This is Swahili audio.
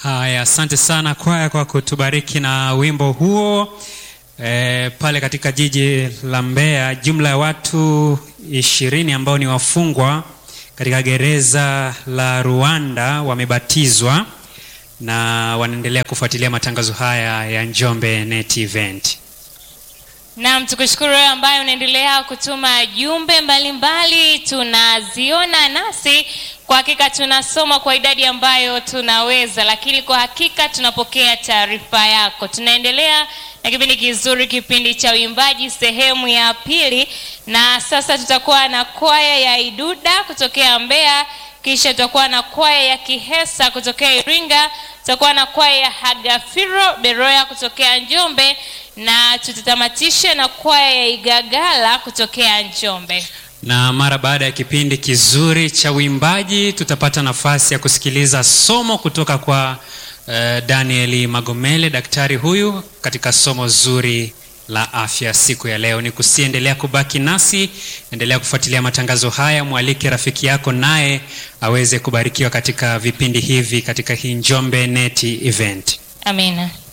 Haya, asante sana kwaya kwa kutubariki na wimbo huo. E, pale katika jiji la Mbeya, jumla ya watu ishirini ambao ni wafungwa katika gereza la Rwanda wamebatizwa na wanaendelea kufuatilia matangazo haya ya Njombe Net Event. Naam, tukushukuru wewe ambaye unaendelea kutuma jumbe mbalimbali, tunaziona nasi kwa hakika tunasoma kwa idadi ambayo tunaweza, lakini kwa hakika tunapokea taarifa yako. Tunaendelea na kipindi kizuri, kipindi cha uimbaji sehemu ya pili, na sasa tutakuwa na kwaya ya Iduda kutokea Mbeya, kisha tutakuwa na kwaya ya Kihesa kutokea Iringa, tutakuwa na kwaya ya Hagafiro Beroya kutokea Njombe na tutatamatisha na kwaya ya Igagala kutokea Njombe. Na mara baada ya kipindi kizuri cha uimbaji tutapata nafasi ya kusikiliza somo kutoka kwa uh, Danieli Magomele, daktari huyu katika somo zuri la afya siku ya leo. Ni kusiendelea kubaki nasi, endelea kufuatilia matangazo haya, mwalike rafiki yako naye aweze kubarikiwa katika vipindi hivi katika hii Njombe Net Event. Amina.